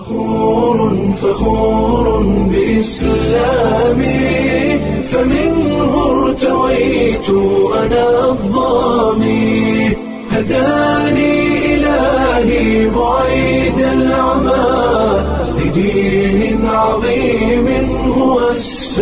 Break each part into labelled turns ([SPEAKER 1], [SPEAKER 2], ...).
[SPEAKER 1] فخور فخور بإسلامي فمنه ارتويت أنا الضامي هداني إلهي بعيد العمى لدين عظيم هو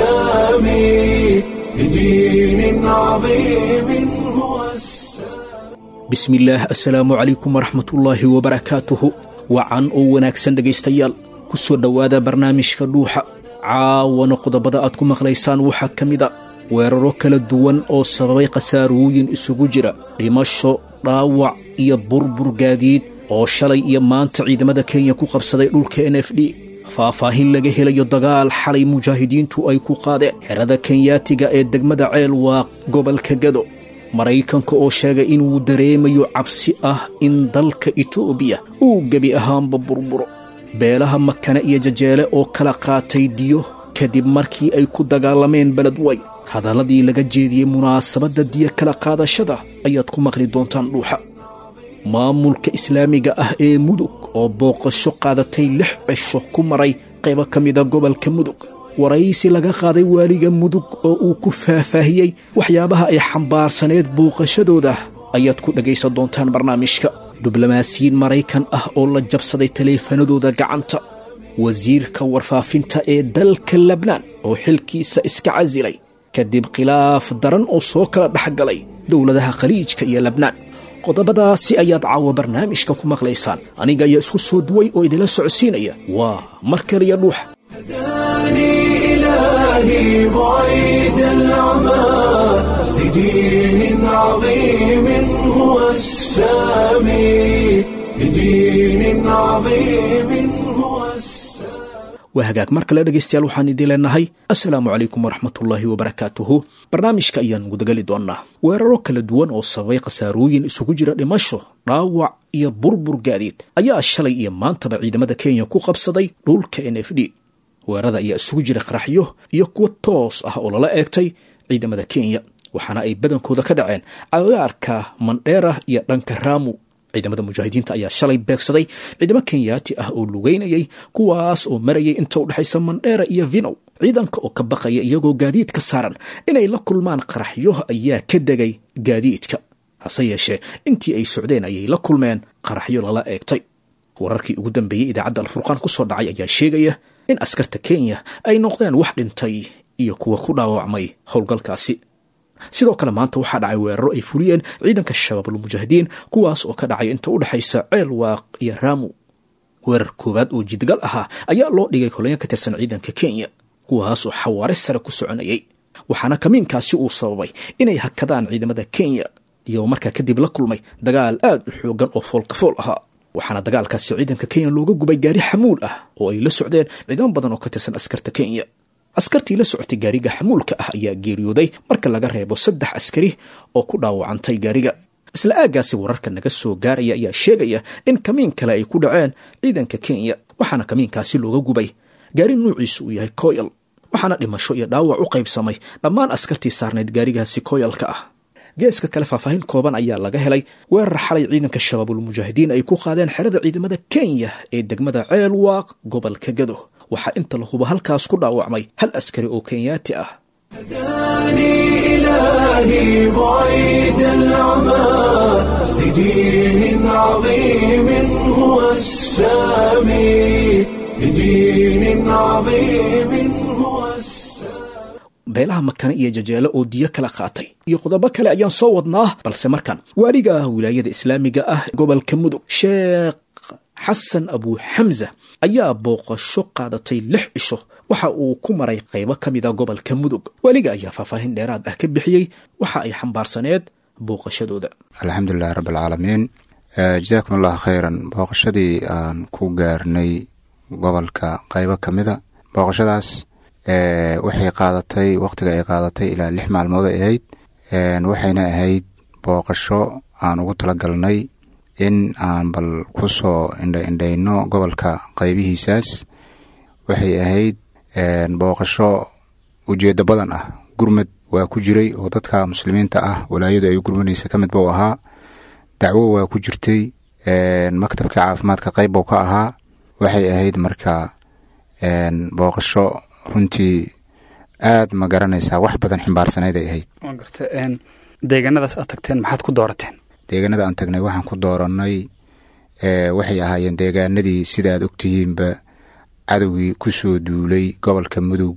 [SPEAKER 1] السامي لدين عظيم هو السامي
[SPEAKER 2] bismillaah assalaamu calaykum waraxmatullaahi wabarakaatuhu wacan oo wanaagsan dhegaystayaal ku soo dhowaada barnaamijka dhuuxa caawana qodobada aad ku maqlaysaan waxaa ka mid a weeraro kala duwan oo sababay khasaarooyin isugu jira dhimasho dhaawac iyo burbur gaadiid oo shalay iyo maanta ciidamada kenya ku qabsaday dhulka n f d faahfaahin laga helayo dagaal xalay mujaahidiintu ay ku qaadeen xerada kenyaatiga ee degmada ceel waa gobolka gado maraykanka oo sheegay inuu dareemayo cabsi ah in dalka itoobiya uu gebi ahaanba burburo beelaha makane iyo jajeele oo kala qaatay diyo kadib markii ay ku dagaalameen beledway hadalladii laga jeediyey munaasabadda diyo kala qaadashada ayaad ku maqli doontaan dhuuxa maamulka islaamiga ah ee mudug oo booqasho qaadatay lix cisho ku maray qaybo ka mida gobolka mudug waraysi laga qaaday waaliga mudug oo uu ku faahfaahiyey waxyaabaha ay xambaarsaneed booqashadooda ayaad ku dhegaysan doontaan barnaamijka diblomaasiyiin maraykan ah oo la jabsaday taleefanadooda gacanta wasiirka warfaafinta ee dalka lebnaan oo xilkiisa iska casilay kadib khilaaf daran oo soo kala dhex galay dowladaha khaliijka iyo lebnaan qodobadaasi ayaad caawa barnaamijka ku maqlaysaan aniga ayaa isku soo duway oo idinla socodsiinaya waa mar kaliya dhuuxa
[SPEAKER 1] هداني إلهي بعيد العمى لدين عظيم هو السامي لدين عظيم هو السامي
[SPEAKER 2] waa hagaag mar kale dhegaystayaal waxaan idiin leenahay assalaamu calaykum waraxmatullaahi wabarakaatuhu barnaamijka ayaan gudagali doonnaa weeraro kala duwan oo sababay khasaarooyin isugu jira dhimasho dhaawac iyo burbur gaadiid ayaa shalay iyo maantaba ciidamada kenya ku qabsaday dhulka n f d weerarada ayaa isugu jira qaraxyo iyo kuwo toos ah oo lala eegtay ciidamada kenya waxaana ay badankooda ka dhaceen agaarka mandheera iyo dhanka raamu ciidamada mujaahidiinta ayaa shalay beegsaday ciidamo kenyaati ah oo lugeynayay kuwaas oo marayay inta u dhexaysa mandheera iyo vinow ciidanka oo ka baqaya iyagoo gaadiidka saaran inay la kulmaan qaraxyo ayaa ka degay gaadiidka hase yeeshee intii ay socdeen ayay la kulmeen qaraxyo lala eegtay wararkii ugu dambeeyey idaacadda alfurqaan ku soo dhacay ayaa sheegaya in askarta kenya ay noqdeen wax dhintay iyo kuwa ku dhaawacmay howlgalkaasi sidoo kale maanta waxaa dhacay weeraro ay fuliyeen ciidanka shabaabulmujaahidiin kuwaas oo ka dhacay inta u dhexaysa ceel waaq iyo raamu weerar koowaad oo jidgal ahaa ayaa loo dhigay kolonyo ka tirsan ciidanka kenya kuwaas oo xawaare sare ku soconayay waxaana kamiinkaasi uu sababay inay hakadaan ciidamada kenya iyagoo markaa kadib la kulmay dagaal aad u xoogan oo foolkafool ahaa waxaana dagaalkaasi ciidanka kenya looga gubay gaari xamuul ah oo ay la socdeen ciidamo badan oo ka tirsan askarta kenya askartii la socotay gaariga xamuulka ah ayaa geeriyooday marka laga reebo saddex askari oo ku dhaawacantay gaariga isla aaggaasi wararka naga soo gaaraya ayaa sheegaya in kamiin kale ay ku dhaceen ciidanka kenya waxaana kamiinkaasi looga gubay gaari nuuciisu uu yahay koyal waxaana dhimasho iyo dhaawac u qaybsamay dhammaan askartii saarnayd gaarigaasi koyalka ah geeska kale faahfaahin kooban ayaa laga helay weerar xalay ciidanka shabaabulmujaahidiin ay ku qaadeen xerada ciidamada kenya ee degmada ceel waaq gobolka gado waxaa inta la hubo halkaas ku dhaawacmay hal askari oo kenyaati ah
[SPEAKER 1] هداني إلهي بعيد العمى لدين عظيم هو السامي لدين عظيم هو السامي
[SPEAKER 2] beelaha makane iyo jajeele oo diyo kala qaatay iyo qodobo kale ayaan soo wadnaa balse markan waaliga ah wilaayada islaamiga ah gobolka mudug sheekh xasan abu xamza ayaa booqasho qaadatay lix cisho waxa uu ku maray qaybo ka mida gobolka mudug waaliga ayaa faahfaahin dheeraad ah ka bixiyey waxa ay xambaarsaneed booqashadooda
[SPEAKER 3] alxamdulilahi rabbi alcaalamiin jazaakum allahu khayran booqashadii aan ku gaarnay gobolka qaybo ka mida booqashadaas waxay qaadatay wakhtiga ay qaadatay ilaa lix maalmood ay ahayd waxayna ahayd booqasho aan ugu talagalnay in aan bal ku soo indhaindhayno gobolka qaybihiisaas waxay ahayd booqasho ujeeddo badan ah gurmad waa ku jiray oo dadka muslimiinta ah walaayadu ay u gurmanaysa ka mid buu ahaa dacwo waa ku jirtay maktabka caafimaadka qayb buu ka ahaa waxay ahayd marka booqasho runtii aad ma garanaysaa wax badan ximbaarsaneyd ay ahayd
[SPEAKER 4] waa garta deegaanadaas aad tagteen maxaad ku doorateen
[SPEAKER 3] deegaanada aan tagnay waxaan ku doorannay waxay ahaayeen deegaanadii sida aad ogtihiinba cadowgii ku soo duulay gobolka mudug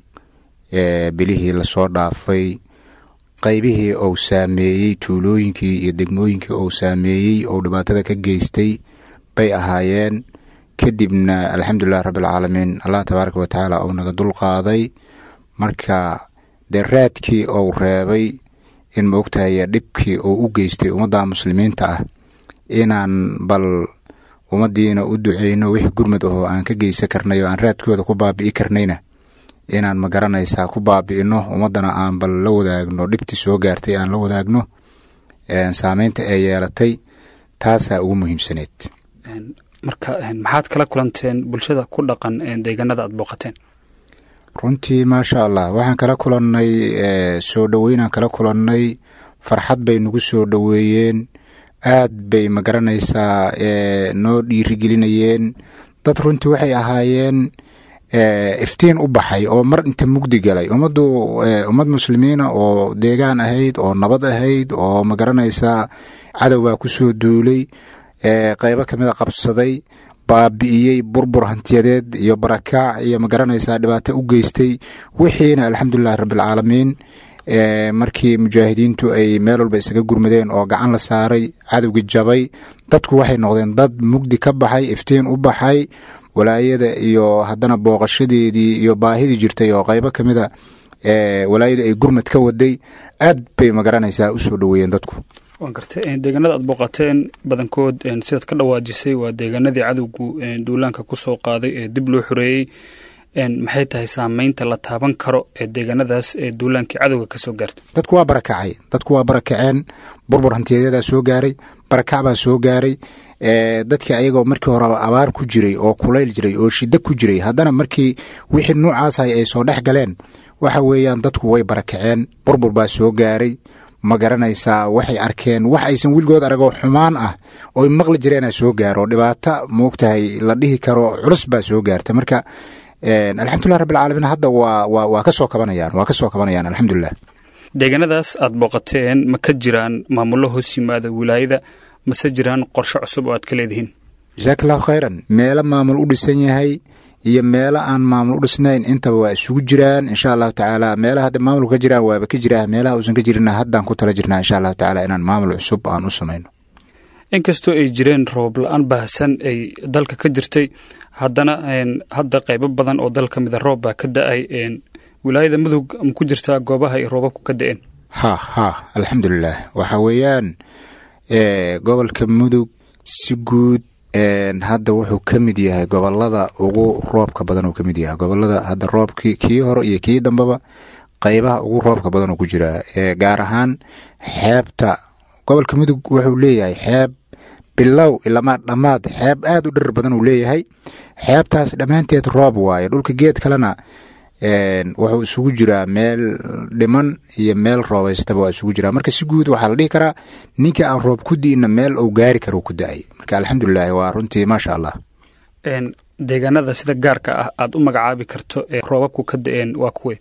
[SPEAKER 3] bilihii lasoo dhaafay qaybihii ou saameeyey tuulooyinkii iyo degmooyinkii ou saameeyey ou dhibaatada ka geystay bay ahaayeen kadibna alxamdulilahi rabbialcaalamiin allah tabaaraka watacaala ou naga dulqaaday marka dee raadkii ou reebay in ma ogtahay dhibkii uu u geystay ummadda muslimiinta ah inaan bal ummaddiina u duceyno wixii gurmud ahoo aan ka geysan karnay oo aan raadkooda ku baabi'i karnayna inaan ma garanaysaa ku baabi'ino ummaddana aan bal la wadaagno dhibtii soo gaartay aan la wadaagno saameynta ee yeelatay taasaa ugu muhiimsaneyd
[SPEAKER 4] marka maxaad kala kulanteen bulshada ku dhaqan deegaanada aad booqateen
[SPEAKER 3] runtii maasha allah waxaan kala kulannay soo dhoweynaan kala kulannay farxad bay nagu soo dhoweeyeen aad bay ma garanaysaa noo dhiirigelinayeen dad runtii waxay ahaayeen iftiin u baxay oo mar inta mugdi galay ummaddu ummad muslimiina oo deegaan ahayd oo nabad ahayd oo ma garanaysaa cadowbaa ku soo duulay qeybo kamida qabsaday baabi'iyey burbur hantiyadeed iyo barakaac iyo ma garanaysaa dhibaato u geystay wixiina alxamdulilahi rabbialcaalamiin markii mujaahidiintu ay meel walba isaga gurmadeen oo gacan la saaray cadowgii jabay dadku waxay noqdeen dad mugdi ka baxay iftiin u baxay walaayada iyo haddana booqashadeedii iyo baahidii jirtay oo qeybo ka mida walaayada ay gurmad ka waday aad bay ma garanaysaa usoo dhoweeyeen dadku
[SPEAKER 4] waa garta deegaanada aad booqateen badankood sidaad ka dhawaajisay waa deegaanadii cadowgu duulaanka ku soo qaaday ee dib loo xoreeyey maxay tahay saameynta la taaban karo ee deegaanadaas ee duulaankii cadowga ka soo gaartay
[SPEAKER 3] dadku waa barakacay dadku waa barakaceen burbur hantiyadeedaa soo gaaray barakac baa soo gaaray dadkii ayagoo markii hore abaar ku jiray oo kulayl jiray oo shida ku jiray haddana markii wixii nuucaasay ay soo dhex galeen waxa weeyaan dadku way barakaceen burbur baa soo gaaray ma garanaysaa waxay arkeen wax aysan weligood aragoo xumaan ah oo maqli jireena soo gaaro dhibaato moogtahay la dhihi karo culus baa soo gaarta marka alxamdulilah rabbilcaalamiin hadda waa waa waa ka soo kabanayaan waa ka soo kabanayaan alxamdulilah
[SPEAKER 4] deegaanadaas aad booqateen ma ka jiraan maamullo hoos yimaada wilaayada mase jiraan qorshe cusub oo aad ka leedihiin
[SPEAKER 3] jasaak allahu khayran meelo maamul u dhisan yahay iyo meelo aan maamul u dhisnayn intaba waa isugu jiraan insha allahu tacaala meelaha hadda maamulka ka jiraan waaba ka jiraa meelaha uusan ka jirina haddaan ku tala jirnaa insha allahu tacaala inaan maamul cusub aan u samayno
[SPEAKER 4] inkastoo ay jireen roob la-aan baahsan ay dalka ka jirtay haddana hadda qaybo badan oo dal ka mida roob baa ka da-ay wilaayada mudug ma ku jirtaa goobaha ay roobabku ka da-een
[SPEAKER 3] ha ha alxamdulilah waxa weeyaan gobolka mudug si guud hadda wuxuu ka mid yahay gobolada ugu roobka badan uu ka mid yahay gobolada hadda roobkii kii hore iyo kii dambeba qeybaha ugu roobka badan uu ku jiraa gaar ahaan xeebta gobolka mudug wuxuu leeyahay xeeb bilow ilamaa dhammaad xeeb aad u dhir badan uu leeyahay xeebtaas dhammaanteed roob waaye dhulka geed kalena wuxuu isugu jiraa meel dhiman iyo meel roobaystaba waa isugu jiraa marka si guud waxaa la dhihi karaa ninka aan roob ku di'ina meel uu gaari karo ku da-ay marka alxamdulilahi waa runtii maasha allah
[SPEAKER 4] deegaanada sida gaarka ah aad u magacaabi karto ee roobabku ka da-een waa kuwe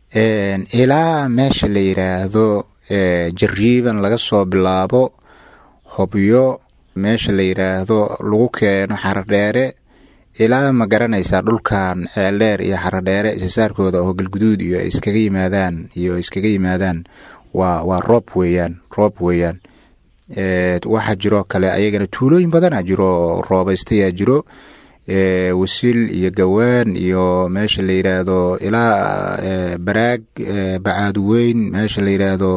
[SPEAKER 3] ilaa meesha la yidhaahdo jariiban laga soo bilaabo hobyo meesha la yidhaahdo lagu keeno xaradheere ilaa ma garanaysaa dhulkan ceeldheer iyo xaradheere isasaarkooda oo galguduud iyo iskaga yimaadaan iyo iskaga yimaadaan waa waa roob weeyaan roob weeyaan waxaa jiroo kale ayagana tuulooyin badana jiro roobaystayaa jiro wasiil iyo gawaan iyo meesha la yidhaahdo ilaa baraag bacaaduweyn meesha la yidhaahdo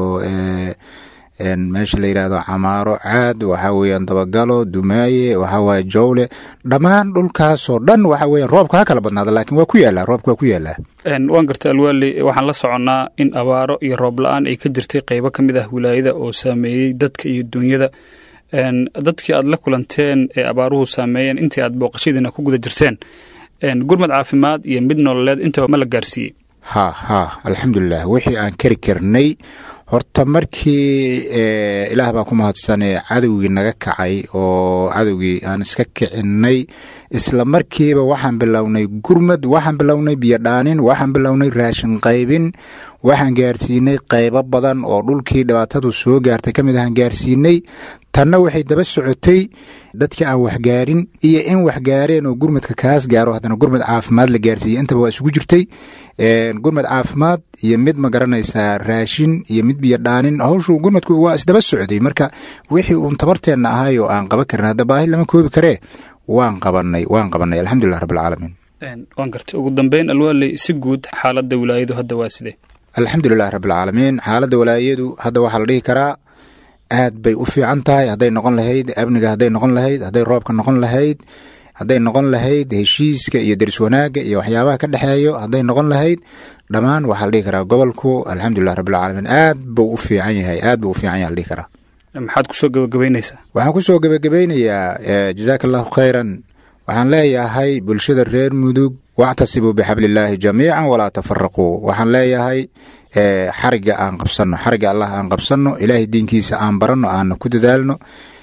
[SPEAKER 3] meesha la yidhaahdo camaaro caad waxaa weeyaan dabagalo dumaaye waxaa waaye jowle dhammaan dhulkaasoo dhan waxa weeyaan roobka ha kala badnaada laakiin waa ku yaallaa roobka waa ku yaallaa
[SPEAKER 4] waan gartay alwaali waxaan la soconnaa in abaaro iyo roob la-aan ay ka jirtay qeybo ka mid ah wilaayada oo saameeyey dadka iyo duunyada dadkii aad la kulanteen ee abaaruhu saameeyeen intii aad booqashadiina ku guda jirteen gurmad caafimaad iyo mid nololeed intaba ma la gaarsiiyey
[SPEAKER 3] ha ha alxamdulilah wixii aan kari karnay horta markii ilaah baa ku mahadsanee cadowgii naga kacay oo cadowgii aan iska kicinay isla markiiba waxaan bilownay gurmad waxaan bilownay biyodhaanin waxaan bilownay raashin qaybin waxaan gaarsiinay qaybo badan oo dhulkii dhibaatadu soo gaartay ka mid ahaan gaarsiinay tanna waxay daba socotay dadka aan waxgaarin iyo in waxgaareen oo gurmadka kaas gaaro haddana gurmad caafimaad la gaarsiiyey intaba waa isugu jirtay gurmad caafimaad iyo mid ma garanaysaa raashin iyo mid biyodhaanin hawshu gurmadku waa isdaba socday marka wixii uun tabarteenna ahay oo aan qaban karin hadda baahi lama koobi karee waan qabanay waan qabanay alxamdulilah rabbilcaalamiin
[SPEAKER 4] waan gartay ugu dambeyn alwaaley si guud xaaladda wilaayadu hadda waa sidee
[SPEAKER 3] alxamdulilah rabbilcaalamiin xaaladda walaayadu hadda waxaa la dhihi karaa aad bay u fiican tahay hadday noqon lahayd amniga hadday noqon lahayd hadday roobka noqon lahayd hadday noqon lahayd heshiiska iyo deris wanaagga iyo waxyaabaha ka dhexeeyo hadday noqon lahayd dhammaan waxaa la dhihi karaa gobolku alxamdulilah rabbilcaalamiin aad buu u fiican yahay aad buu u fiican yahay la dhihi karaa
[SPEAKER 4] maxaad kusoo gabagabaynaysaa
[SPEAKER 3] waxaan kusoo gebagabeynayaa jazaaka allahu khayran waxaan leeyahay bulshada reer mudug wactasibuu bixablillaahi jamiican walaa tafaraquu waxaan leeyahay xariga aan qabsanno xariga allah aan qabsanno ilaahay diinkiisa aan baranno aana ku dadaalno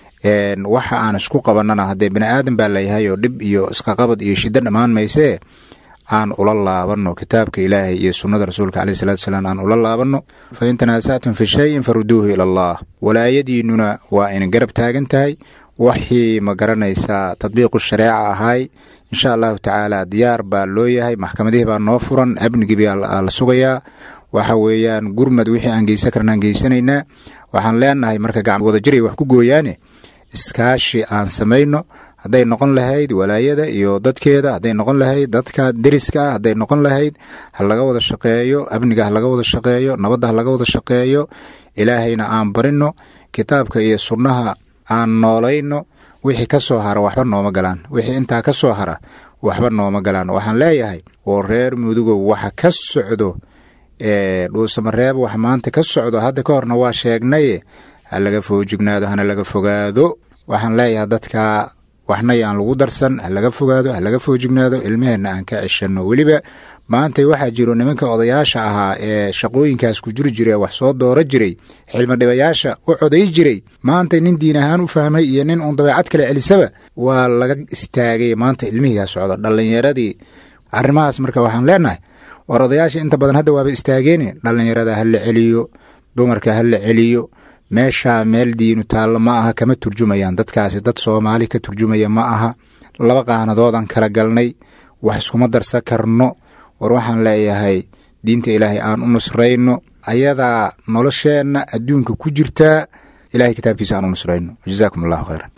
[SPEAKER 3] waxa aan isku qabanana haddee bani aadan baa layahay oo dhib iyo isqaqabad iyo shiddo dhammaan maysee aan ula laabanno kitaabka ilaahay iyo sunnada rasuulka caleyh salatu wasalaam aan ula laabanno fa in tanaasactum fi shayin faruduuhu ila allah walaayadiinnuna waa ina garab taagan tahay waxii ma garanaysaa tadbiiqu shareeca ahay insha allahu tacaala diyaar baa loo yahay maxkamadihii baa noo furan amnigii baa la sugayaa waxa weeyaan gurmad wixii aan geysan karna aan geysanaynaa waxaan leenahay marka gacan wadajiray wax ku gooyaane iskaashi aan samayno hadday noqon lahayd walaayada iyo dadkeeda hadday noqon lahayd dadka deriska ah hadday noqon lahayd ha laga wada shaqeeyo amniga ha laga wada shaqeeyo nabadda ha laga wada shaqeeyo ilaahayna aan barino kitaabka iyo sunnaha aan noolayno wixii ka soo hara waxba nooma galaan wixii intaa ka soo hara waxba nooma galaan waxaan leeyahay oo reer mudugow waxa ka socdo dhuusamareeb wax maanta ka socdo hadda ka horna waa sheegnaye ha laga foojignaado hana laga fogaado waxaan leeyahay dadka waxna yaan lagu darsan ha laga fogaado ha laga foojignaado ilmaheenna aan ka ceshanno weliba maanta waxaa jiro nimanka odayaasha ahaa ee shaqooyinkaas ku jiri jira wax soo dooro jiray xilmadhibayaasha u coday jiray maanta nin diin ahaan u fahmay iyo nin uun dabeecad kale celisaba waa laga istaagay maanta ilmihiiha socdo dhallinyaradii arrimahaas marka waxaan leenahay war odayaasha inta badan hadda waaba istaageeni dhallinyarada ha la celiyo dumarka ha la celiyo meeshaa meel diinu taallo ma aha kama turjumayaan dadkaasi dad soomaali ka turjumaya ma aha laba qaanadoodaan kala galnay wax iskuma darsan karno war waxaan leeyahay diinta ilaahay aan u nusrayno ayadaa nolosheenna adduunka ku jirtaa ilahay kitaabkiisa aan u nusrayno jazaakum allahu khayran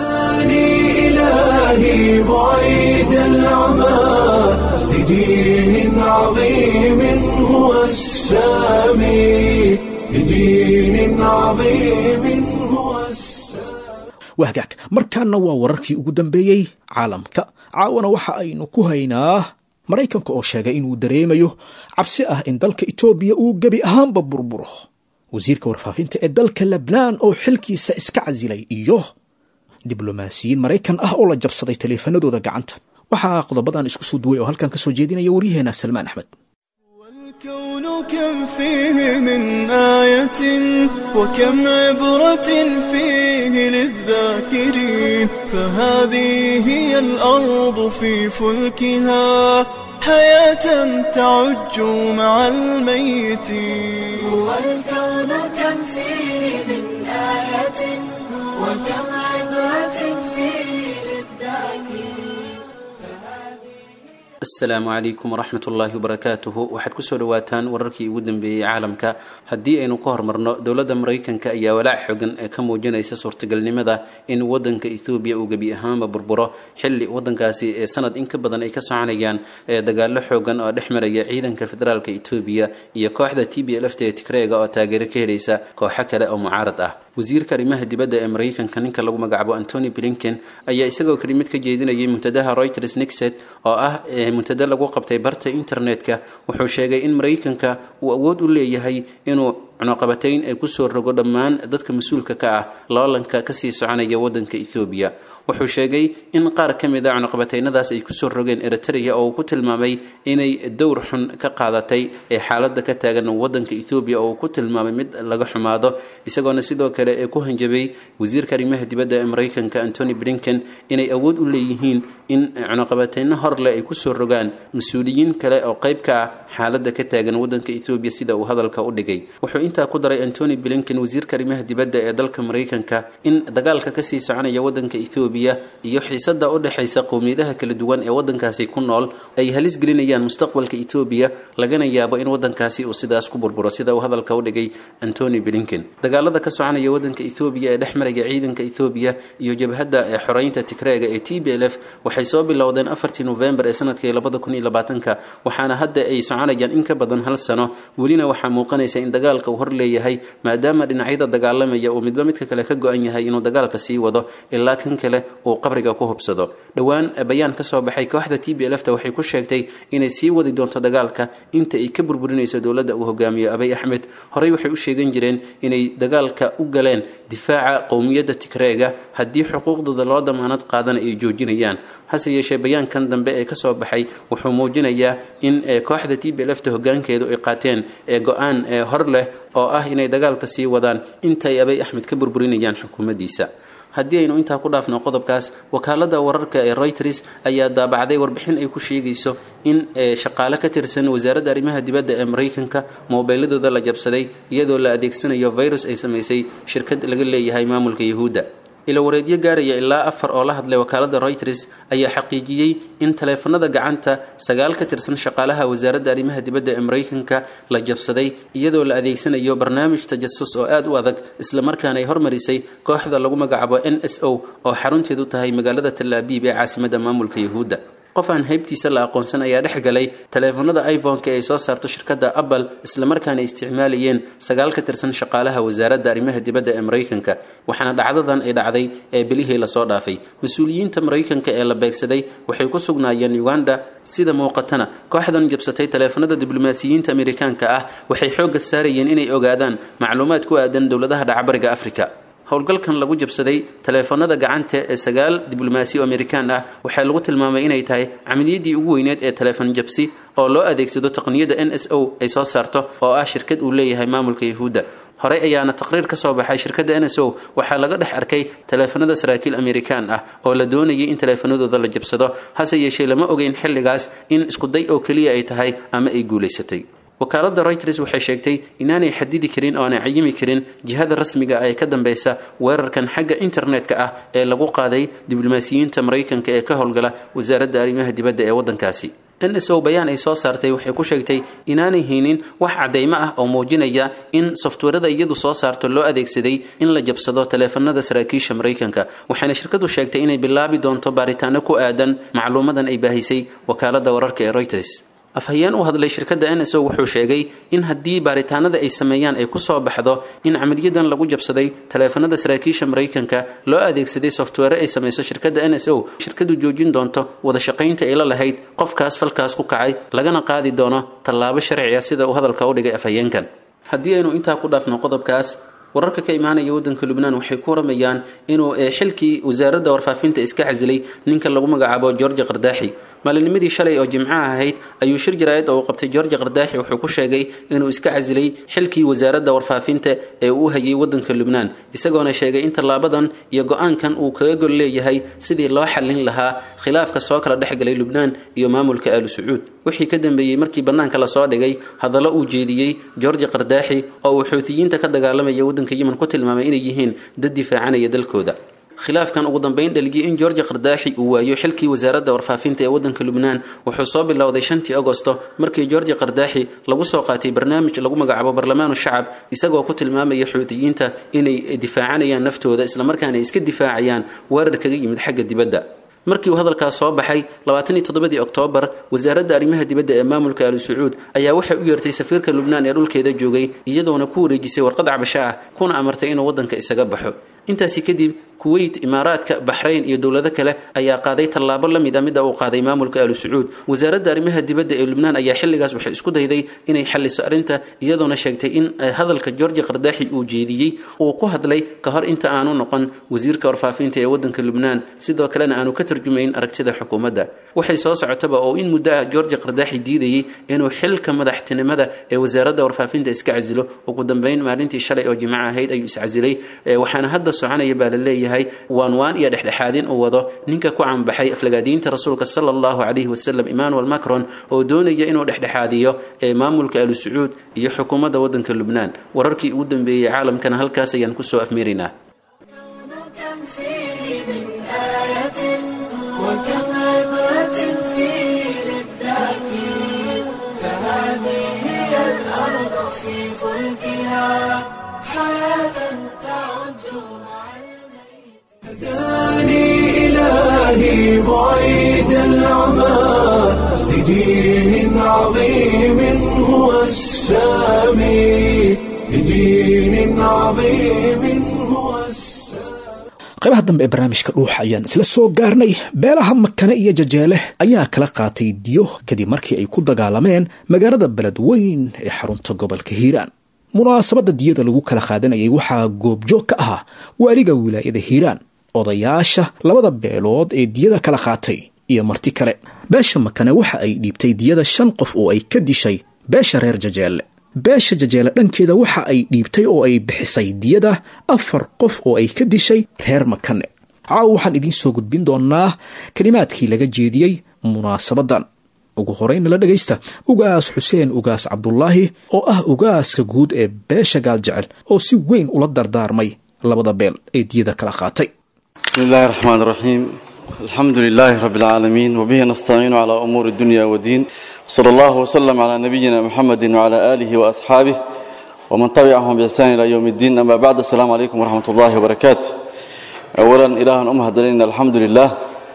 [SPEAKER 1] إلهي بعيد العمى لدين عظيم هو السامي لدين عظيم هو السامي
[SPEAKER 2] wahgaag markaana waa wararkii ugu dambeeyey caalamka caawana waxa aynu ku haynaa maraykanka oo sheegay inuu dareemayo cabsi ah in dalka etoobiya uu gebi ahaanba burburo wasiirka warfaafinta ee dalka lebnaan oo xilkiisa iska casilay iyo diblomaasiyiin maraykan ah oo la jabsaday taleefanadooda gacanta waxaa qodobadan isku soo duway oo halkan ka soo jeedinaya waryaheena salmaan axmed
[SPEAKER 5] والكون كم فيه من آية وكم عبرة فيه للذاكرين فهذه هي الأرض في فلكها حياة تعج مع الميتين
[SPEAKER 6] والكون كم فيه من آية وكم عبرة فيه للذاكرين
[SPEAKER 7] asalaamu calaykum waraxmat ullaahi wabarakaatuhu waxaad kusoo dhawaataan wararkii ugu dambeeyey caalamka haddii aynu ka hormarno dowladda maraykanka ayaa walaac xogan ee ka muujinaysa suurtagalnimada in wadanka ethoobiya uu gebi ahaanba burburo xilli wadankaasi ee sanad in ka badan ay ka soconayaan ee dagaalo xoogan oo dhex maraya ciidanka federaalka etoobiya iyo kooxda t b lft ee tigreega oo taageero ka helaysa kooxo kale oo mucaarad ah wasiirka arrimaha dibadda ee maraykanka ninka lagu magacaabo antony blinken ayaa isagoo kelimad ka jeedinayay muntadaha reuters nixet oo ah muntada lagu qabtay barta internetka wuxuu sheegay in maraykanka uu awood u leeyahay inuu cunuqabatayn ee kusoo rogo dhammaan dadka mas-uulka ka ah loolanka kasii soconaya wadanka ethoobiya wuxuu sheegay in qaar ka mid a cunuqabataynadaas ay kusoo rogeen eritrea oo uu ku tilmaamay inay dowr xun ka qaadatay ee xaaladda ka taagan wadanka ethoobiya oo uu ku tilmaamay mid laga xumaado isagoona sidoo kale ee ku hanjabay wasiirka arrimaha dibadda ee maraykanka antony blinken inay awood u leeyihiin in cunuqabatayno horleh ay kusoo rogaan mas-uuliyiin kale oo qayb ka ah xaaladda ka taagan wadanka ethoobiya sida uu hadalka u dhigay wuxuu intaa ku daray antony blinken wasiirka arrimaha dibadda ee dalka maraykanka in dagaalka kasii soconaya wadanka ethoobiya iyo xiisada u dhexaysa qowmiyadaha kala duwan ee wadankaasi ku nool ay halis gelinayaan mustaqbalka etoobiya lagana yaabo in wadankaasi uu sidaas ku burburo sida uu hadalka u dhigay antony blinken dagaalada ka soconaya wadanka ethoobiya ee dhex maraya ciidanka ethoobiya iyo jabhadda ee xoreynta tigreega ee t b l f waxay soo bilowdeen afartii novembar ee sanadkii labada kun iyo labaatanka waxaana hadda ay soconayaan in ka badan hal sano welina waxaa muuqanaysa in dagaalka uu hor leeyahay maadaama dhinacyada dagaalamaya uu midba midka kale ka go-an yahay inuu dagaalka sii wado ilaa kan kale uu qabriga ku hubsado dhowaan bayaan ka soo baxay kooxda t b lfta waxay ku sheegtay inay sii wadi doonto dagaalka inta ay ka burburinayso dowladda uu hogaamiyo abay axmed horey waxay u sheegan jireen inay dagaalka u galeen difaaca qowmiyadda tigreega haddii xuquuqdooda loo damaanad qaadana ay joojinayaan hase yeeshee bayaankan dambe ee kasoo baxay wuxuu muujinayaa in kooxda t b lfta hogaankeedu ay qaateen ee go-aan ee hor leh oo ah inay dagaalka sii wadaan intaay abay axmed ka burburinayaan xukuumaddiisa haddii aynu intaa ku dhaafno qodobkaas wakaalada wararka ee reuters ayaa daabacday warbixin ay ku sheegayso in shaqaale ka tirsan wasaaradda arrimaha dibadda ee maraykanka moobeeladooda la jabsaday iyadoo la adeegsanayo virus ay samaysay shirkad laga leeyahay maamulka yahuudda ila wareedyo gaaraya ilaa afar oo la hadlay wakaalada reuters ayaa xaqiijiyey in taleefanada gacanta sagaal ka tirsan shaqaalaha wasaaradda arrimaha dibadda ee maraykanka la jabsaday iyadoo la adeegsanayo barnaamij tajasus oo aada u adag islamarkaana ay hormarisay kooxda lagu magacaabo n s o oo xarunteedu tahay magaalada talaabiib ee caasimadda maamulka yahuudda qof aan haybtiisa la aqoonsan ayaa dhex galay taleefanada iphone-ka ay soo saarto shirkadda apple islamarkaana ay isticmaalayeen sagaal ka tirsan shaqaalaha wasaaradda arrimaha dibadda ee maraykanka waxaana dhacdadan ay dhacday ee bilihii lasoo dhaafay mas-uuliyiinta maraykanka ee la beegsaday waxay ku sugnaayeen uganda sida muuqatana kooxdan jabsatay taleefanada diblomaasiyiinta amerikaanka ah waxay xoogga saarayeen inay ogaadaan macluumaad ku aadan dowladaha dhacbariga afrika howlgalkan lagu jabsaday taleefanada gacanta ee sagaal diblomaasi oo amerikaan ah waxaa lagu tilmaamay inay tahay camaliyaddii ugu weyneed ee taleefon jabsi oo loo adeegsado taqniyada n s o ay soo saarto oo ah shirkad uu leeyahay maamulka yahuudda horey ayaana taqriir ka soo baxay shirkadda n s o waxaa laga dhex arkay taleefanada saraakiil amerikaan ah oo la doonayay in taleefanadooda la jabsado hase yeeshee lama ogeyn xilligaas in iskuday oo keliya ay tahay ama ay guulaysatay wakaalada reuters waxay sheegtay inaanay xadidi karin oo aanay cayimi karin jihada rasmiga ah ee ka dambeysa weerarkan xagga internetka ah ee lagu qaaday diblomaasiyiinta maraykanka ee ka howlgala wasaaradda arrimaha dibadda ee waddankaasi n s o bayaan ay soo saartay waxay ku sheegtay inaanay haynin wax caddaymo ah oo muujinaya in softwarada iyadu soo saarto loo adeegsaday in la jabsado taleefanada saraakiisha maraykanka waxaana shirkadu sheegtay inay bilaabi doonto baaritaano ku aadan macluumadan ay baahisay wakaalada wararka ee reuters afhayeen u hadlay shirkadda n s o wuxuu sheegay in haddii baaritaanada ay sameeyaan ay kusoo baxdo in camaliyadan lagu jabsaday taleefanada saraakiisha maraykanka loo adeegsaday software ay samayso shirkadda n s o shirkadu joojin doonto wada shaqaynta ay la lahayd qofkaas falkaas ku kacay lagana qaadi doono tallaabo sharci ah sida uu hadalka u dhigay afhayeenkan haddii aynu intaa ku dhaafno qodobkaas wararka ka imaanaya waddanka lubnaan waxay ku waramayaan inuu xilkii wasaaradda warfaafinta iska casilay ninka lagu magacaabo george qardaaxi maalinimadii shalay oo jimcaha ahayd ayuu shir jaraayad oo uu qabtay george qardaaxi wuxuu ku sheegay inuu iska casilay xilkii wasaaradda warfaafinta ee uu hayay waddanka lubnaan isagoona sheegay in tallaabadan iyo go-aankan uu kaga gol leeyahay sidii loo xallin lahaa khilaafka soo kala dhexgalay lubnaan iyo maamulka aalu sacuud wixii ka dambeeyey markii bannaanka lasoo dhigay hadallo uu jeediyey george qardaaxi oo uu xuutiyiinta ka dagaalamaya waddanka yemen ku tilmaamay inay yihiin dad difaacanaya dalkooda khilaafkan ugu dambeyn dhalgiyay in george qardaaxi uu waayo xilkii wasaaradda warfaafinta ee waddanka lubnaan wuxuu soo bilowday shantii agosto markii george qardaaxi lagu soo qaatay barnaamij lagu magacaabo barlamaanu shacab isagoo ku tilmaamaya xuutiyiinta inay difaacanayaan naftooda islamarkaana ay iska difaacayaan weerar kaga yimid xagga dibadda markii uu hadalkaas soo baxay labaatan iyo toddobadii oktoobar wasaaradda arrimaha dibadda ee maamulka aalu sacuud ayaa waxay u yeertay safiirka lubnaan ee dhulkeeda joogay iyadoona ku wareejisay warqad cabasho ah kuna amartay inuu waddanka isaga baxo intaasi kadib kuweyt imaaraadka baxrayn iyo dowlado kale ayaa qaaday tallaabo la mid a midda uu qaaday maamulka alu sacuud wasaaradda arrimaha dibadda ee lubnaan ayaa xilligaas waxay isku dayday inay xalliso arrinta iyadoona sheegtay in hadalka georgi qardaaxi uu jeediyey uu ku hadlay ka hor inta aanu noqon wasiirka warfaafinta ee waddanka lubnaan sidoo kalena aanu ka tarjumayn aragtida xukuumadda waxay soo socotaba oo in muddo ah georgi qardaaxi diidayey inuu xilka madaxtinimada ee wasaaradda warfaafinta iska casilo ugu dambeyn maalintii shalay oo jimco ahayd ayuu iscasilay waxaana hadda soconaya baa la leeyahay waan waan iyo dhexdhexaadin uu wado ninka ku canbaxay aflagaadiinta rasuulka sala allahu calayhi wasalam emmanuel macron oo doonaya inuu dhexdhexaadiyo ee maamulka alu sacuud iyo xukuumadda waddanka lubnaan wararkii ugu dambeeyey caalamkana halkaas ayaan kusoo afmeeraynaa
[SPEAKER 6] كم فيه من آية وكم عبرة فيه للذاكرين فهذه هي الأرض في فلكها حياة تعج مع الميت
[SPEAKER 1] هداني إلهي بعيد العمى لدين عظيم هو السامي لدين عظيم هو السامي
[SPEAKER 2] qaybaha dambe ee barnaamijka dhuuxa ayaan isla soo gaarnay beelaha makane iyo jajeele ayaa kala qaatay diyo kadib markii ay ku dagaalameen magaalada beledweyn ee xarunta gobolka hiiraan munaasabadda diyada lagu kala qaadanayay waxaa goobjoog ka ahaa waaliga wilaayada hiiraan odayaasha labada beelood ee diyada kala qaatay iyo marti kale beesha makane waxa ay dhiibtay diyada shan qof oo ay ka dishay beesha reer jajeele beesha jajeele dhankeeda waxa ay dhiibtay oo ay bixisay diyada afar qof oo ay ka dishay reer makane caawa waxaan idiin soo gudbin doonaa kelimaadkii laga jeediyey munaasabadan ugu horeyna la dhegaysta ugaas xuseen ugaas cabdulaahi oo ah ugaaska guud ee beesha gaaljecel oo si weyn ula dardaarmay labada beel ee diyada kala qaatay
[SPEAKER 8] بسم الله الرحمن الرحيم الحمد لله رب العالمين وبه نستعين على أمور الدنيا والدين صلى الله وسلم على نبينا محمد وعلى آله وأصحابه ومن تبعهم بإحسان إلى يوم الدين أما بعد السلام عليكم ورحمة الله وبركاته أولا إله أمه دلنا الحمد لله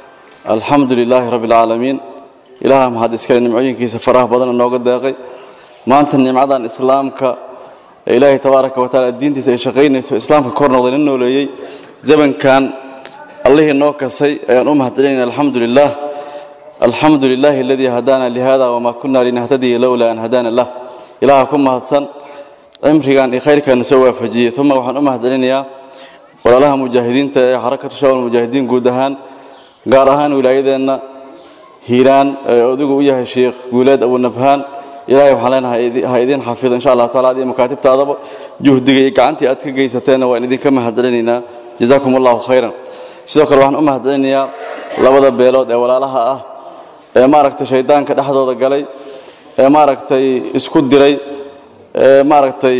[SPEAKER 8] الحمد لله رب العالمين إله مهد إسكال نمعين كيس فراه بدن النوغة داقي ما أنت النمعة إسلامك إلهي تبارك وتعالى الدين تسي شقين إسلامك كورنا ظننه ليي زمن كان allihii noo kasay ayaan u mahadcelinayna alxamdu lilah alxamdu lilaahi aladii hadaana lihada wamaa kunna linahtadiya lowlaa an hadaana lah ilaaha ku mahadsan cimrigan iyo khayrkaana soo waafajiyey uma waxaan u mahadcelinayaa walaalaha mujaahidiinta ee xarakatu shawal mujaahidiin guud ahaan gaar ahaan wilaayadeenna hiiraan ee odigu u yahay sheekh guuleed abunabhaan ilahay waxaan leenahay ha idiin xafido insha allah taala adiyo makaatibtaadaba juhdiga iyo gacantii aad ka geysateenna waan idinka mahadcelinaynaa jazaakum allahu khayran sidoo kale waxaan u mahadcelinayaa labada beelood ee walaalaha ah ee maaragtay shaydaanka dhexdooda galay ee maaragtay isku diray ee maaragtay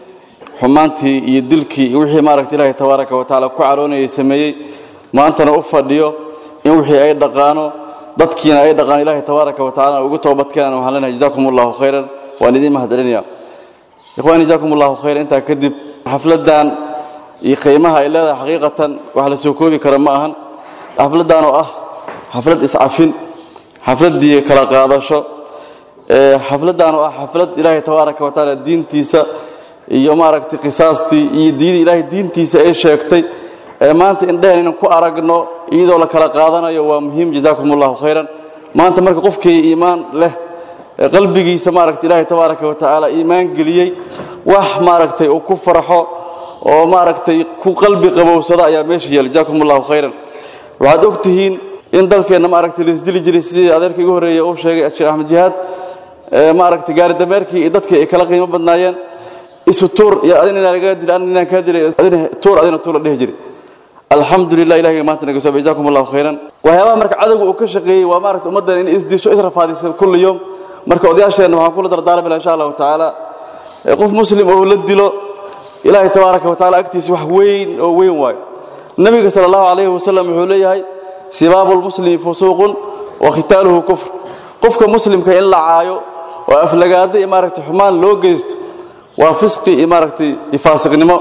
[SPEAKER 8] xumaantii iyo dilkii iyo wixii maaragtay ilaahay tabaaraka wa tacaala ku caroonayay sameeyey maantana u fadhiyo in wixii ay dhaqaano dadkiina ay dhaqaan ilaahay tabaaraka wa tacala ugu toobadkeenan waxaan leenahay jazaakum allahu khayran waan idiin mahadcelinayaa ikhwaan jazaakum allahu khayran intaa kadib xafladdan iyo qiimaha ay leedahay xaqiiqatan wax la soo koobi kara ma ahan xafladdan oo ah xaflad iscafin xafladdii kala qaadasho xafladdan oo ah xaflad ilaahay tabaaraka wa tacaala diintiisa iyo maaragtay qisaastii iyo diidii ilaahay diintiisa ay sheegtay ee maanta indhehen inaan ku aragno iyadoo la kala qaadanayo waa muhiim jazaakum allahu khayran maanta marka qofkii iimaan leh qalbigiisa maaragtay ilaahay tabaaraka wa tacaala iimaan geliyey wax maaragtay uu ku farxo oo maaragtay ku qalbi qabowsada ayaa meesha yaala jazaakum allahu khayran waxaad og tihiin in dalkeenna maaragtay laisdili jiray sidii adeerka igu horreeya uu sheegay sheekh axmed jihaad maaragtay gaari dameerkii iyo dadkii ay kala qiimo badnaayeen isu tuur iyo adina inaan lagaa dili adina inaan kaa dilay adina tuur adina tuur la dhihi jiray alxamdulilah ilahiga maanta naga soo jazaakum allahu khayran waxyaabaha marka cadowga uu ka shaqeeyey waa maaragtay ummaddan in isdisho israfaadisa kulli yowm marka odayaasheenna waxaan kula dardaarmila insha allahu tacaala qof muslim oo la dilo ilaahay tabaaraka wa tacala agtiisa wax weyn oo weyn waayo nebiga sala allahu calayhi wasalam wuxuu leeyahay sibaabu lmuslimi fusuuqun wa khitaaluhu kufr qofka muslimka in la caayo oo aflagaado iyo maaragtay xumaan loo geysto waa fisqi iyo maaragtay iyo faasiqnimo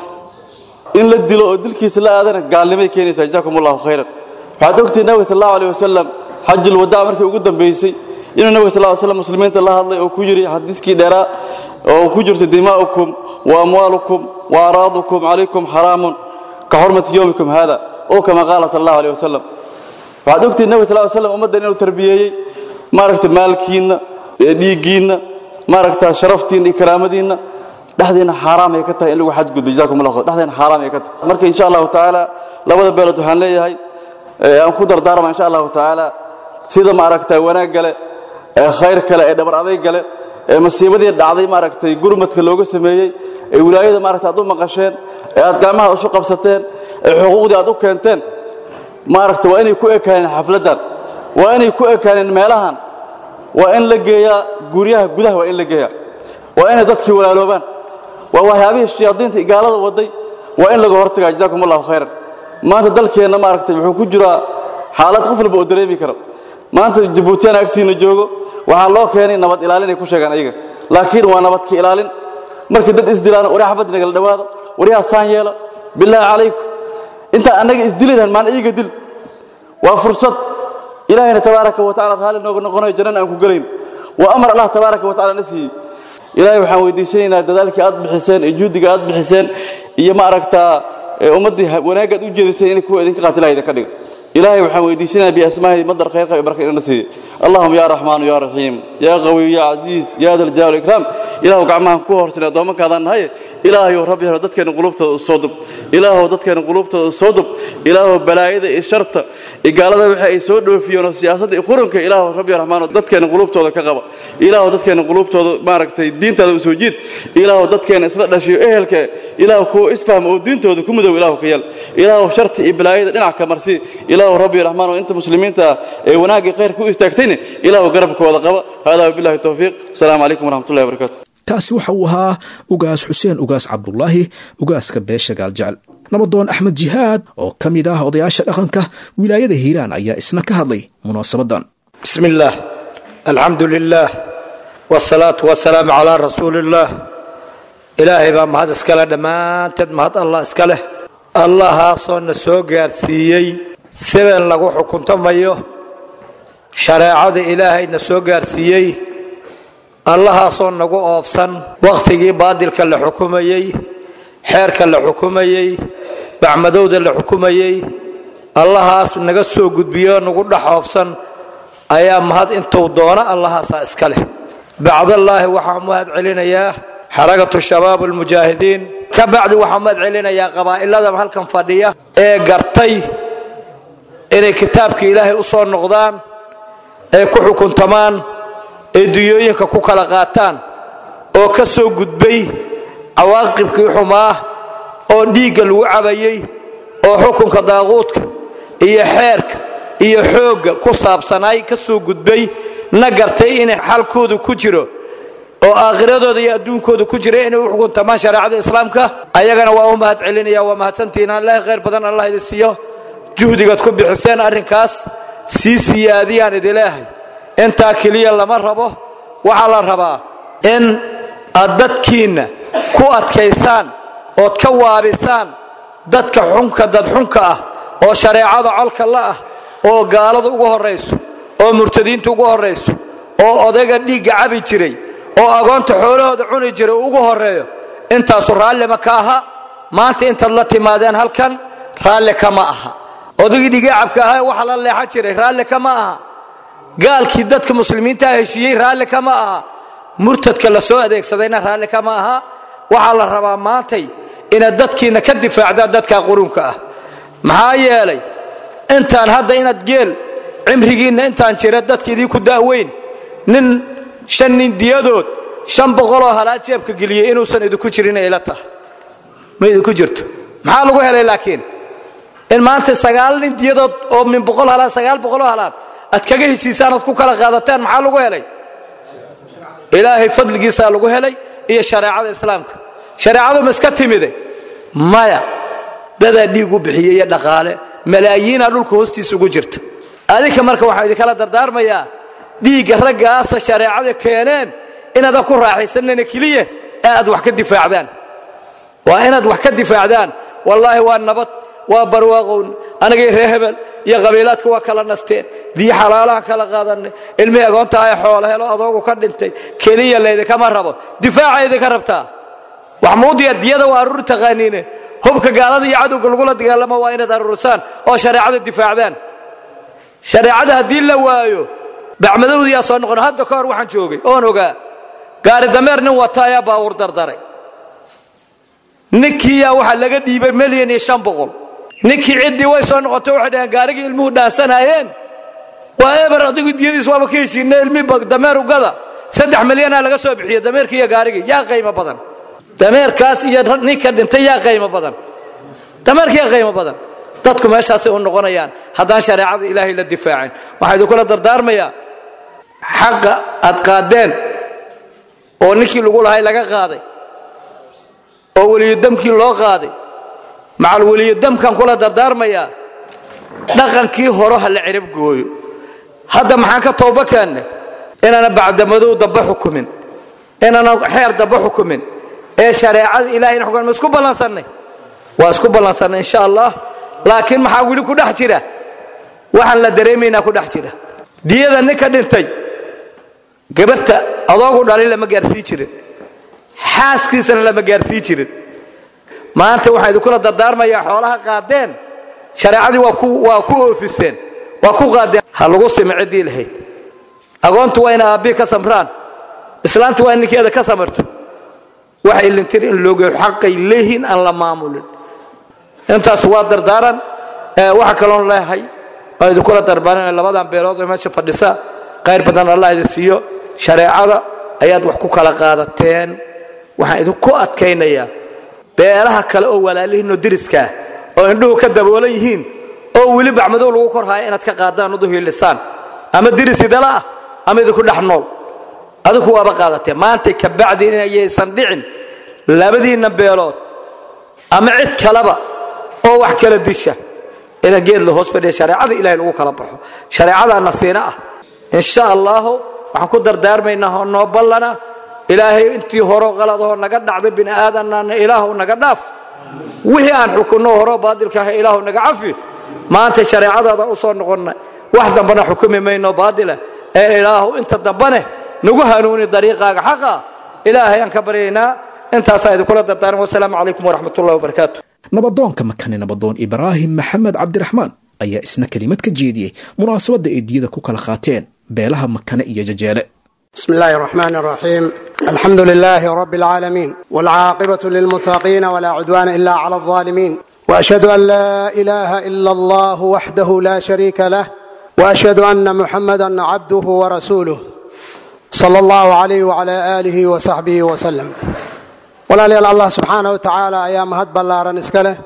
[SPEAKER 8] in la dilo oo dilkiisa la aadana gaalnimay keenaysaa jazaakum allahu khayran waxaad ogtihi nabiga sal allahu alayh wasalam xajul wadaa markii ugu dambaysay inuu nabiga sal ly slam muslimiinta la hadlay oo ku yidhi xadiiskii dheeraa oo ku jirto dimaa'ukum wa amwaalukum wa araadukum calaykum xaraamun ka xurmati yowmikum haada oo kama qaala sal allahu aleyh wasalam waxaad ogtihin nebi sal slam ummaddan inuu tarbiyeeyey maaragta maalkiinna dhiiggiinna maaragta sharaftiinna iyo karaamadiinna dhexdeena xaaraam ay ka tahay in lagu xadgudbo jazakum allah khayr dhexdeena xaaraam ay ka tahay marka insha allahu tacaala labada beelood waxaan leeyahay aan ku dardaarma insha allahu tacaala sida maaragta wanaag gale ee khayr kale ee dhabar aday gale ee masiibadii dhacday maaragtay gurmadka looga sameeyey ee wilaayada maaragta aad u maqasheen ee aad gacmaha isu qabsateen ee xuquuqdii aad u keenteen maaragta waa inay ku ekaaneen xafladdan waa inay ku ekaaneen meelahan waa in la geeyaa guryaha gudaha waa in la geeyaa waa inay dadkii walaaloobaan waa waxyaabihii shayaadiinta gaalada waday waa in laga hortagaa jazakum allahu khayran maanta dalkeenna maaragtay wuxuu ku jiraa xaalad qof walba oo dareemi karo maanta jabuutiyana agtiina joogo waxaa loo keenay nabad ilaalin ay ku sheegaan ayaga laakiin waa nabadka ilaalin markii dad isdilaan waryaa xabad nagala dhowaada waryaa saan yeela bilaahi calaykum intaan annaga isdili lahan maan iyaga dil waa fursad ilaahayna tabaaraka wa tacala raalli nooga noqonayo jannana aan ku gelayn waa amar allah tabaaraka wa tacala na siiyey ilaahay waxaan weydiisanaynaa dadaalkii aad bixiseen iyo juhdiga aad bixiseen iyo ma aragtaa ummaddii wanaaggaad u jeediseen inay kuwa idinka qaatilaha idinka dhiga ilaahay waxaan weydiisanayaa biasmaahi madar khayr qab barka inana siiye allahuma ya raxmaanu ya raxiim ya qawiyu ya casiis ya da ljaal ikraam ilaahu gacmahan ku horsanay addoommankaadaan nahaye ilaahayow rabbi helo dadkeenna qulubtooda u soo dub ilaahow dadkeenna qulubtooda u soo dub ilaahow balaayada iyo sharta iyo gaalada waxa ay soo dhoofiyeen oo siyaasadda iyo quranka ilaahow rabbi raxmaano dadkeenna qulubtooda ka qaba ilaahow dadkeenna qulubtooda maaragtay diintaada u soo jiid ilaahow dadkeenna isla dhashiyo ehelka ilaahu kuwa isfahma oo diintooda ku mudow ilaahu ka yeel ilaahow sharta iyo balaayada dhinac ka marsi ilaahu rabbi raxmaan oo inta muslimiinta ah ee wanaagii khayrka u istaagtayna ilaahu garabkooda qaba hada wabillahi towfiiq asalaamu calaykum waraxmatullahi wabarakatu
[SPEAKER 2] kaasi waxa uu ahaa ugaas xuseen ugaas cabdulaahi ugaaska beesha gaaljecel nabadoon axmed jihaad oo ka mid ah odayaasha dhaqanka wilaayada hiiraan ayaa isna ka hadlay munaasabadan
[SPEAKER 9] bismi illaah alxamdu lilaah wsalaatu wasalaamu calaa rasuuli illaah ilaahay baa mahad iska leh dhammaanteed mahad allah iska leh allahaasoo na soo gaarsiiyey sibeen lagu xukuntamayo shareecada ilaahay na soo gaarsiiyey allahaasoo nagu oofsan wakhtigii baadilka la xukumayey xeerka la xukumayey bacmadowda la xukumayey allahaas naga soo gudbiyo nagu dhex oofsan ayaa mahad intuu doono allahaasaa iska leh bacdallaahi waxaan mahad celinayaa xarakatu shabaab almujaahidiin ka bacdi waxaan mahad celinayaa qabaa'ilada halkan fadhiya ee gartay inay kitaabka ilaahay u soo noqdaan ee ku xukuntamaan ee duyooyinka ku kala qaataan oo ka soo gudbay cawaaqibkii xumaa oo dhiigga lagu cabayey oo xukunka daaquudka iyo xeerka iyo xoogga ku saabsanaay ka soo gudbay na gartay inay xalkoodu ku jiro oo aakhiradooda iyo adduunkooda ku jira inay u xukuntamaan shareecada islaamka ayagana waa u mahad celinaya waa mahadsantihiin allahi khayr badan allah idin siiyo juhdigaad ku bixiseen arrinkaas sii siyaadiyaan idileehay intaa keliya lama rabo waxaa la rabaa in aad dadkiinna ku adkaysaan ood ka waabisaan dadka xunka dad xunka ah oo shareecada colka la ah oo gaalada ugu horrayso oo murtadiinta ugu horrayso oo odayga dhiigga cabi jiray oo agoonta xoolahooda cuni jiray ugu horreeyo intaasu raallima ka aha maanta intaad la timaadeen halkan raalli kama aha odaygii dhigaacabka ahaa waxa la leexan jiray raalli kama aha gaalkii dadka muslimiinta heshiiyey raalli kama aha murtadka la soo adeegsadayna raalli kama aha waxaa la rabaa maantay inaad dadkiinna ka difaacdaan dadka qurunka ah maxaa yeelay intaan hadda inaad geel cimrigiinna intaan jira dadka idinku da'weyn nin shan nin diyadood shan boqoloo halaad jeebka geliyey inuusan idinku jirin ila tahay ma idinku jirto maxaa lagu helay laakiin in maanta sagaal nin diyadood oo min boqol halaad sagaal boqoloo halaad aad kaga heshiisaan oad ku kala qaadataan maxaa lagu helay ilaahay fadligiisaa lagu helay iyo shareecada islaamka shareecadu ma iska timide maya dadaa dhiig u bixiyey iyo dhaqaale malaayiinaa dhulka hoostiisa ugu jirta adinka marka waxaan idinkala dardaarmayaa dhiigga raggaasa shareecada keeneen inaadan ku raaxaysanana keliya ee aad wax ka difaacdaan waa inaad wax ka difaacdaan wallaahi waa nabad waa barwaaqown anagay ree hebel iyo qabiilaadka waa kala nasteen diyo xalaalahan kala qaadanay ilmihii agoonta ay xoolo helo adoogu ka dhintay keliya laydinkama rabo difaaca idinka rabtaa wax muu diyaar diyada waa aruur taqaaniine hubka gaalada iyo cadowga lagula dagaalamo waa inaad aruurisaan oo shareecada difaacdaan shareecada haddii la waayo bacmadowda yaa soo noqon hadda ka hor waxaan joogay oon ogaa gaari dameer nin wata ayaa baawur dardaray ninkiiyaa waxaa laga dhiibay milyan iyo shan boqol ninkii ciddii way soo noqotay waxay dhaheen gaarigii ilmuhu dhaansanayeen waa eber adigu diyadiis waaba ka hesiina ilmi dameer ugada saddex milyanaa laga soo bixiya dameerkii iyo gaarigii yaa qaymo badan dameerkaas iyo ninka dhintay yaa qaymo badan dameerkii yaa qaymo badan dadku meeshaasay u noqonayaan haddaan shareecada ilaahay la difaacin waxaa idinkula dardaarmayaa xaqa aad qaadeen oo ninkii lagu lahay laga qaaday oo weliyodamkii loo qaaday macal weliyodamkan kula dardaarmayaa dhaqankii hore ha la cirab gooyo hadda maxaan ka tooba keenne inaana bacdamadow damba xukumin inaana xeer damba xukumin ee shareecada ilahayna xukumin ma isku ballansannay waa isku ballansannay insha allah laakiin maxaa weli ku dhex jira waxaan la dareemaynaa ku dhex jira diyada ninka dhintay gabarta adoogu dhalay lama gaarsii jirin xaaskiisana lama gaarsii jirin maanta waxaan idinkula dardaarmayaa xoolaha qaadeen shareecadii waa ku oofiseen waa ku qaadeen ha lagu simi ciddii lahayd agoontu waa ina aabbii ka samraan islaantu waa in ninkeeda ka samarto waxay lintir in loogeyo xaqay leeyihiin aan la maamulin intaas waa dardaaran waxa kaloon leehay waa idinkula darbaaran labadan beelood oo meesha fadhisa qayr badan allah idin siiyo shareecada ayaad wax ku kala qaadateen waxaan idinku adkaynayaa beelaha kale oo walaalihiinoo diriskaa oo indhuhu ka daboolan yihiin oo weli bacmadow lagu kor haayo inaad ka qaadaan uduhiilisaan ama diris idala ah ama idinku dhex nool adigu waaba qaadateen maantay kabacdi inayaysan dhicin labadiinna beelood ama cid kaleba oo wax kala disha ina geed la hoos fadhiya shareecada ilahay lagu kala baxo shareecadaa nasiina ah insha allahu waxaan ku dardaarmaynaa oo noo ballana ilaahay intii horo qaladahoo naga dhacday bini aadanana ilaahu naga dhaaf wixii aan xukunno horo baadilka ah ilaahu naga cafi maanta shareecadaada u soo noqonna wax dambana xukumi mayno baadila ee ilaahu inta dambane nagu hanuuni dariiqaaga xaqa ilaahay aan ka baryaynaa intaasaa idinkula dardaaran wasalaamu calaykum waraxmat ullahi wabarakaatu
[SPEAKER 2] nabadoonka makane nabadoon ibraahim maxamed cabdiraxmaan ayaa isna kelimad ka jeediyey munaasabadda ay diyada ku kala qaateen beelaha makane iyo jajeele
[SPEAKER 10] بسم الله الرحمن الرحيم الحمد لله رب العالمين والعاقبة للمتقين ولا عدوان إلا على الظالمين وأشهد أن لا إله إلا الله وحده لا شريك له وأشهد أن محمدا عبده ورسوله صلى الله عليه وعلى آله وصحبه وسلم walaalyaal allah subxaana wa tacaala ayaa mahad ballaaran iska leh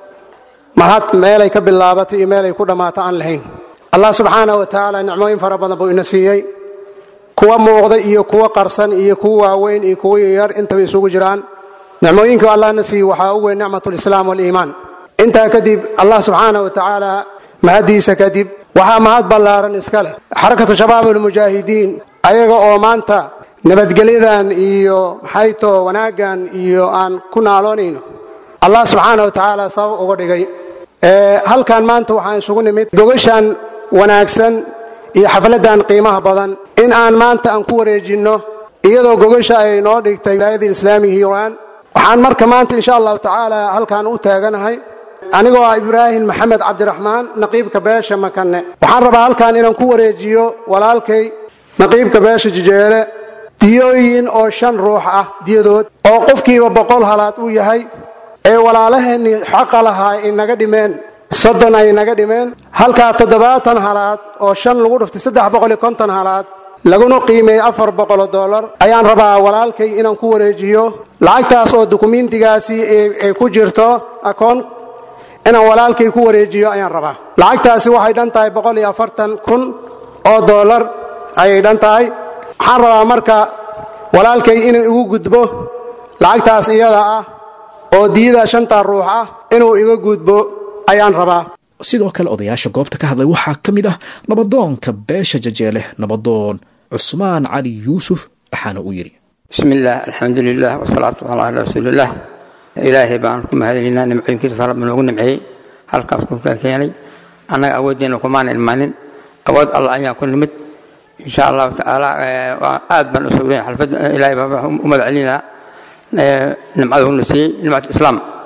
[SPEAKER 10] mahad meelay ka bilaabatay iyo meelay ku dhammaato aan lahayn allah subxaana wa tacaala nicmooyin fara badan buu ina siiyey kuwa muuqda iyo kuwa qarsan iyo kuwa waaweyn iyo kuwa yaryar intaba isugu jiraan nicmooyinka allahna siiyey waxaa u weyn nicmatulislaam waliimaan intaa kadib allah subxaana wa tacaala mahaddiisa kadib waxaa mahad ballaaran iska leh xarakatu shabaab almujaahidiin ayaga oo maanta nabadgelyadan iyo maxaytoo wanaaggan iyo aan ku naaloonayno allah subxaana wa tacaala sabab uga dhigay halkan maanta waxaan isugu nimid gogashan wanaagsan iyo xafladdan qiimaha badan in aan maanta aan ku wareejinno iyadoo gogasha ay noo dhigtay wilaayadii islaamiga hiiraan waxaan marka maanta insha allahu tacaala halkaan u taaganahay anigoo ah ibraahim maxamed cabdiraxmaan naqiibka beesha makane waxaan rabaa halkaan inaan ku wareejiyo walaalkay naqiibka beesha jijeele diyooyin oo shan ruux ah diyadood oo qofkiiba boqol halaad uu yahay ee walaalaheenni xaqa lahaa ay naga dhimeen soddon ay naga dhimeen halkaa toddobaatan halaad oo shan lagu dhuftay saddex boqol iyo konton halaad laguna qiimeeyey afar boqoloo dollar ayaan rabaa walaalkay inaan ku wareejiyo lacagtaas oo dukumiintigaasi ay ku jirto akoon inaan walaalkay ku wareejiyo ayaan rabaa lacagtaasi waxay dhan tahay boqol iyo afartan kun oo dollar ayay dhan tahay waxaan rabaa marka walaalkay inuu igu gudbo lacagtaas iyada ah oo diyada shantaa ruux ah inuu iga gudbo ayaan rabaa
[SPEAKER 2] sidoo kale odayaasha goobta ka hadlay waxaa ka mid ah nabadoonka beesha jajeele nabadoon cusmaan cali yuusuf waxaana uu yidhi
[SPEAKER 11] bismi illaah alxamdu lilah wasalaatu calaa rasuulillaah ilaahay baan ku mahadinaynaa nimcooyinkiisa fara badan noogu nimceeyey halkaas ku ka keenay annaga awooddeena kumaana ilmaanin awood allah ayaa ku nimid insha allahu tacaala aad baan u sawiraya xalfadda ilaahay baa u magac celinaa nimcada huna siiyey nimcat islaam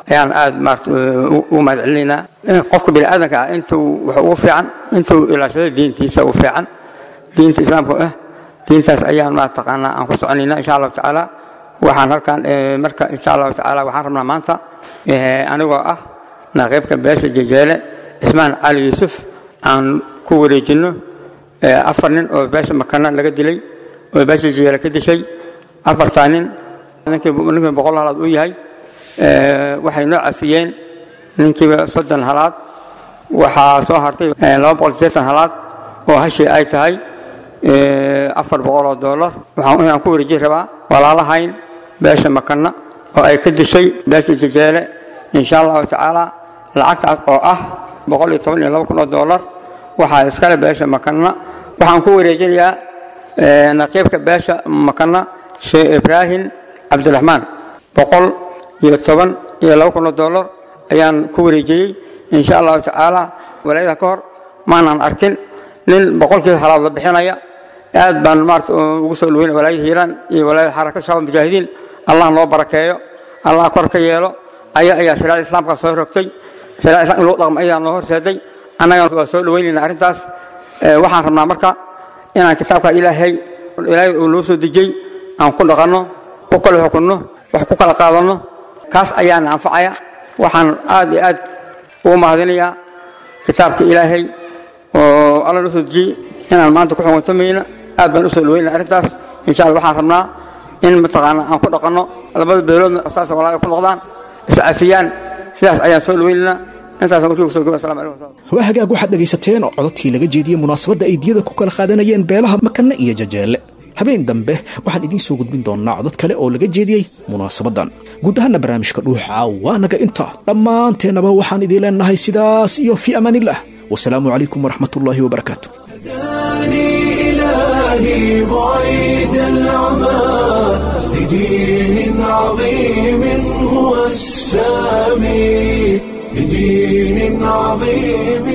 [SPEAKER 11] ayaan aad maarata u mahad celinaynaa qofka bini aadanka ah intuu wax ugu fiican intuu ilaashado diintiisa u fiican diinta islaamka ah diintaas ayaan maataqaanaa aan ku soconayna insha allahu tacaala waxaan halkan marka insha allahu tacaala waxaan rabnaa maanta anigoo ah naqiibka beesha jejeele cismaan cali yuusuf aan ku wareejinno afar nin oo beesha makana laga dilay oo beesha jejeele ka dishay afartaa nin ninkii boqol halaad u yahay waxay noo cafiyeen ninkiiba soddon halaad waxaa soo hartay laba boqol sideetan halaad oo hashii ay tahay afar boqol oo dollar waxaan inaan ku wareejin rabaa walaalahayn beesha makana oo ay ka dishay beesha jejeele insha allahu tacaala lacagtaas oo ah boqol iyo toban iyo laba kun oo dollar waxaa iskale beesha makana waxaan ku wareejinayaa naqiibka beesha makana sheekh ibraahim cabdiraxmaan boqol iyo toban iyo laba kun oo dollar ayaan ku wareejiyey insha allahu tacaala walaayada ka hor maanaan arkin nin boqolkiiba halaad la bixinaya aad baan maarata ugu soo dhaweynaya walaayada hiiraan iyo walaayada xarakad shabaab mujaahidiin allah noo barakeeyo allah kor ka yeelo aya ayaa shariicada islaamka soo rogtay shariicada islam in loo dhaqmo ayaa noo horseeday annagana waa soo dhaweynayna arrintaas waxaan rabnaa marka inaan kitaabka ilaahay ilaahay uu noo soo dejiyey aan ku dhaqanno ku kala xukunno wax ku kala qaadanno kaas ayaana anfacaya waxaan aad iyo aad ugu mahadinayaa kitaabka ilaahay oo alla noo soo dejiyey inaan maanta ku xukuntamayna aad baan u soo dhaweynaya arrintaas insha allah waxaan rabnaa in mataqaana aan ku dhaqanno labada beeloodna saas walaaga ku noqdaan iscafiyaan sidaas ayaan soo dhaweynaynaa intaasaan warkii kusoo gaba assalamu calaykum
[SPEAKER 2] waa hagaag waxaad dhegaysateen oo cododkii laga jeediyey munaasabadda ay diyada ku kala qaadanayeen beelaha makane iyo jajeelle habeen dambe waxaan idiin soo gudbin doonnaa codod kale oo laga jeediyey munaasabaddan guud ahaana barnaamijka dhuuxa waa naga inta dhammaanteennaba waxaan idiin leenahay sidaas iyo fii amaanillah wasalaamu calaykum waraxmatullaahi wabarakaatu
[SPEAKER 1] إلهي بعيد العمى لدين عظيم هو السامي لدين عظيم